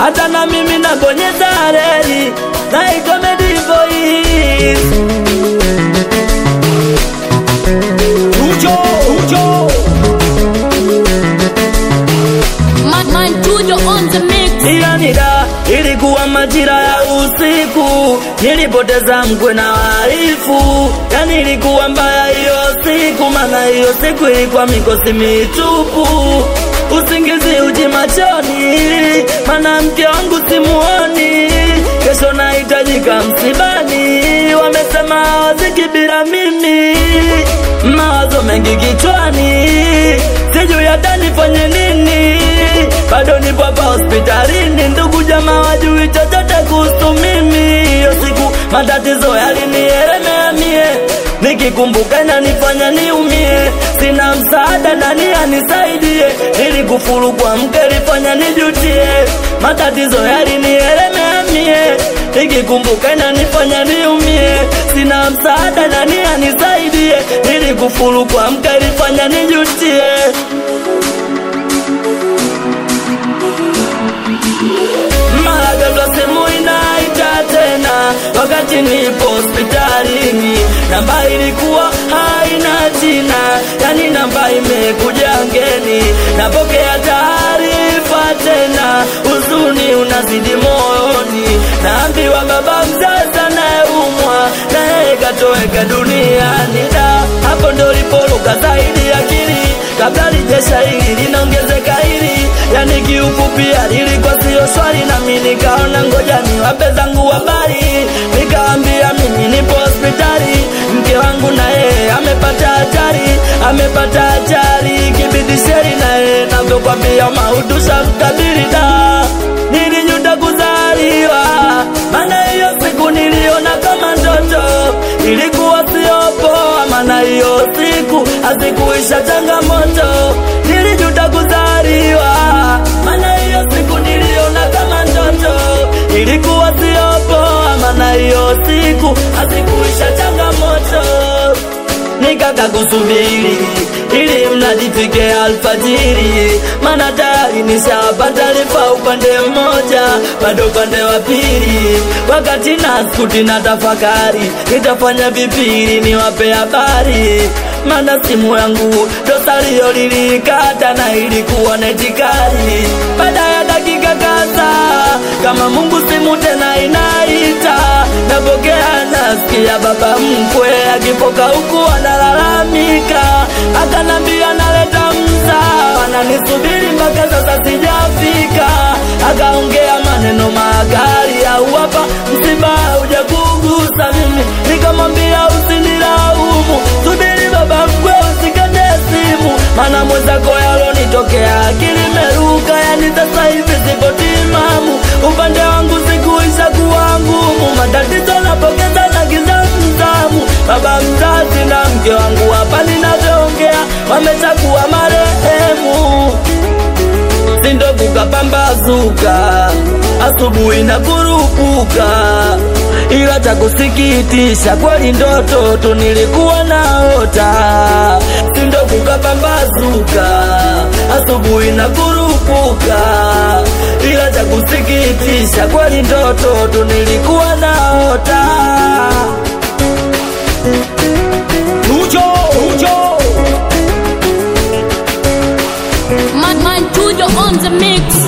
hata na mimi nabonyeza reli na ikomedi voice Ujo, ujo. Man, man, Tujo on the mix. ila nida ilikuwa majira ya usiku, nilipoteza mkwe na waifu, yani ilikuwa mbaya hiyo siku, maana hiyo siku ilikuwa mikosi mitupu, usingizi uji machoni, maana mke wangu simuoni, kesho nahitajika msibani, wamesema hawaziki bila mimi, mawazo mengi kichwani, sijui hata nifanye nini, bado nipo hapa hospitalini, ndugu jamaa wajui chochote kuhusu mimi. Hiyo siku matatizo yalinielemea mie, nikikumbuka inanifanya niumie, sina msaada, nani anisaidie? Nilikufuru kwa mke, lifanya nijutie, matatizo yalinielemea mie, nikikumbuka inanifanya niumie, sina msaada, nani anisaidie? Nilikufuru kwa mke, lifanya nijutie. mara ghafla simu inaita tena, wakati nipo hospitalini. Namba ilikuwa haina jina, yani namba imekuja ngeni. Napokea taarifa tena, huzuni unazidi moyoni. Naambiwa baba mzazi anayeumwa na yeye katoweka duniani. Da, hapo ndo lipoluka zaidi akili, kabla lijesha hili linaongezeka hili, yani kiufupi lilikuwa sio swali, nami nikaona ngoja niwape zangu habari, nikaambia mimi nipo hospitali, mke wangu na yeye amepata hatari, amepata ajali, kibidi sheri na yeye navyokwambia maudusha mkabili da, nilijuta kuzaliwa, maana hiyo siku niliona kama ndoto, ilikuwa sio poa, maana hiyo siku hazikuisha changamoto, nilijuta kuzaliwa, maana hiyo siku niliona kama ndoto, ilikuwa sio poa, maana hiyo siku hazikuisha changamoto nikaka kusubiri ili mnajifike alfajiri, maana tayari nishapata taarifa upande mmoja, bado upande wa pili. Wakati naskuti na tafakari, nitafanya vipili niwape habari, maana simu yangu dosario lilikata na ilikuwa netikari. Baada ya dakika kadhaa, kama Mungu simu tena inaita, napokea nasikia baba mkwe akipoka huku analalamika, akanambia naleta mzaa, ananisubiri mpaka sasa sijafika. Akaongea maneno makali, au hapa msiba hauja kugusa mimi, nikamwambia usinilaumu, subiri baba mkwe, usikate simu, maana mwenzako yalonitokea akili imeruka, yani sasa hivi sipo timamu, upande wangu sikuisha kuwa ngumu, matatizo napokeza na kizamzamu, baba mzazi na mke wangu hapa ninavyoongea wameshakuwa marehemu sindovuka pambazuka asubuhi na kurupuka, ila cha kusikitisha kweli ndoto tu nilikuwa naota. Sindovuka pambazuka asubuhi na kurupuka, ila cha kusikitisha kweli ndoto tu nilikuwa naota. Ujo, ujo. Man, man, Tujo on the mix.